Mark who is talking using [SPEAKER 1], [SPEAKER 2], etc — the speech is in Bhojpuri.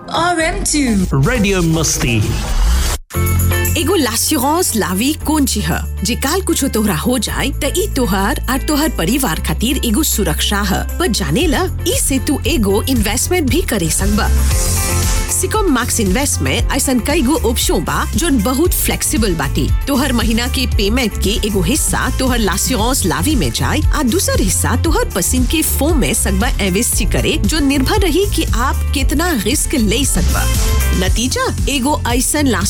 [SPEAKER 1] RM2
[SPEAKER 2] Radio Musti.
[SPEAKER 3] एगो लास्यूरांस लावी कौन ची ह जे काल कुछ तोहरा हो जाए त ई तोहर और तोहर परिवार खातिर एगो सुरक्षा ह पर जाने ला ई से तू एगो इन्वेस्टमेंट भी करे सकबा सिकॉम मैक्स इन्वेस्ट में ऐसा कई गो ऑप्शन बा जो बहुत फ्लेक्सिबल बाटी तोहर महीना के पेमेंट के एगो हिस्सा तोहर लास्यूरांस लावी में जाए आ दूसर हिस्सा तोहर पसंद के फोम में सकबा इन्वेस्ट करे जो निर्भर रही कि आप कितना रिस्क ले सकबा नतीजा एगो ऐसा